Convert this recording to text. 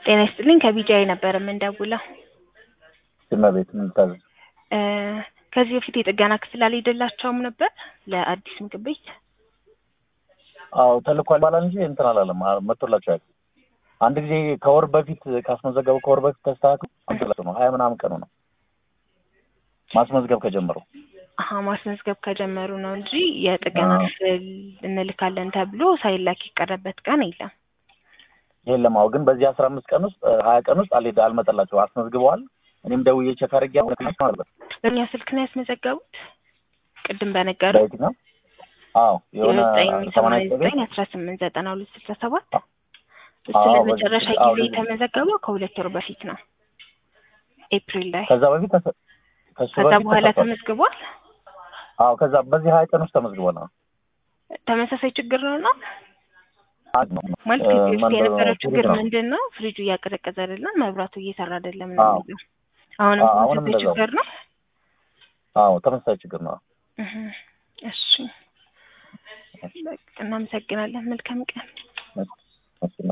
ጤና ይስጥልኝ ከቢጃይ ነበር የምንደውለው። እመቤት ምን ልታዘዝ? እ ከዚህ በፊት የጥገና ክፍል አልሄደላቸውም ነበር ለአዲስ ምግብ ቤት? አዎ ተልኳል ይባላል እንጂ እንትን አላለም አ- መጥቶላቸዋል። አንድ ጊዜ ከወር በፊት ካስመዘገቡ ከወር በፊት ተስተካክሎ አንተላቸው ነው ሀያ ምናምን ቀኑ ነው ማስመዝገብ ከጀመሩ አሀ ማስመዝገብ ከጀመሩ ነው እንጂ የጥገና አዎ። ክፍል እንልካለን ተብሎ ሳይላክ የቀረበት ቀን የለም። የለም። አዎ ግን በዚህ አስራ አምስት ቀን ውስጥ እ, ሀያ ቀን ውስጥ አልሄድ አልመጠላቸው አስመዝግበዋል። እኔም ደውዬ ቼክ አድርጌ አለበት በእኛ ስልክ ነው ያስመዘገቡት? ቅድም በነገሩ በየትኛው? አዎ የሆነ ዘጠኝ ሰማንያ ሰማንያ ዘጠኝ ዘጠኝ አስራ ስምንት ዘጠና ሁለት ስልሳ ሰባት እሱ አዎ፣ ለመጨረሻ በዚህ- አዎ፣ ጊዜ በዚህ- የተመዘገበው ከሁለት ወር በፊት ነው ኤፕሪል ላይ። ከዛ በፊት ተሰ- ከሱ ከዛ በፊት በኋላ ተሰጥቷል። ተመዝግቧል። አዎ ከዛ በዚህ ሀያ ቀን ውስጥ ተመዝግቧል። አዎ ተመሳሳይ ችግር ነው እና አንድ ነው ማለት እ, ከዚህ በፊት መንደር የነበረው ፍሪጅ ችግር ነው። ምንድን ነው? ፍሪጁ እያቀዘቀዘ አይደለም፣ መብራቱ እየሰራ አይደለም ነው አዎ። የሚለው። አሁንም አዎ፣ አሁንም ተመሳሳይ እንደዛው። ችግር ነው። አዎ ተመሳሳይ ችግር ነው። እህ፣ እሺ በቃ እናመሰግናለን። መልካም ቀን። እሺ፣ እሺ።